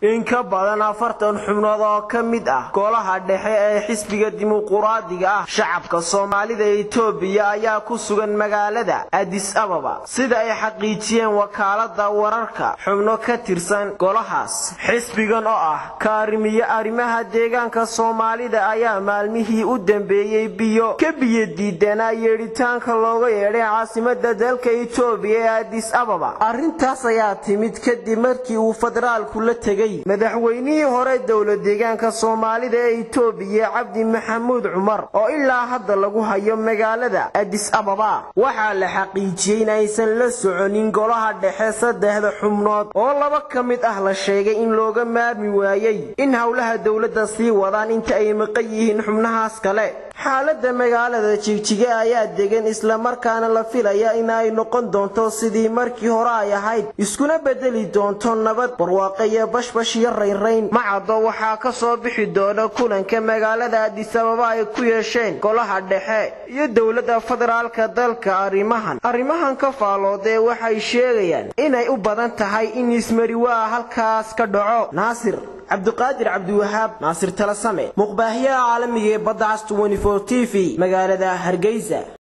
in ka badan afartan xubnood oo ka mid ah golaha dhexe ee xisbiga dimuquraadiga ah shacabka soomaalida ee itoobiya ayaa ku sugan magaalada adis ababa sida ay xaqiijiyeen wakaalada wararka xubno ka tirsan golahaas xisbigan oo ah kaarimiye arrimaha deegaanka soomaalida ayaa maalmihii u dambeeyey biyo ka biyo diidanaa yeedhitaanka looga yeedhay caasimada dalka itoobiya ee adis ababa arrintaas ayaa timid kadib markii uu federaalku la tegey madaxweynihii hore dowla deegaanka soomaalida ee itoobiya cabdi maxamuud cumar oo ilaa hadda lagu hayo magaalada adis ababa waxaa la xaqiijiyey in aysan la soconin golaha dhexe saddexda xubnood oo laba ka mid ah la sheegay in looga maarmi waayey in howlaha dowladda sii wadaan inta ay maqan yihiin xubnahaas kale xaalada magaalada jigjiga ayaa degan islamarkaana la filaya in ay noqon doonto sidii markii hore ay ahayd iskuna bedeli doonto nabad barwaaqe iyo bashbash iyo raynrayn macaddo waxaa ka soo bixi doona kulanka magaalada adis ababa ay ku yeesheen golaha dhexe iyo dowladda federaalka dalka arrimahan arrimahan ka faaloodee waxay sheegayaan inay u badan tahay in ismariwaa halkaas ka dhaco naasir cabdiqaadir cabdiwahaab naasir talasame muqbaahiyaha caalamiga ee badda cas t v magaalada hargeysa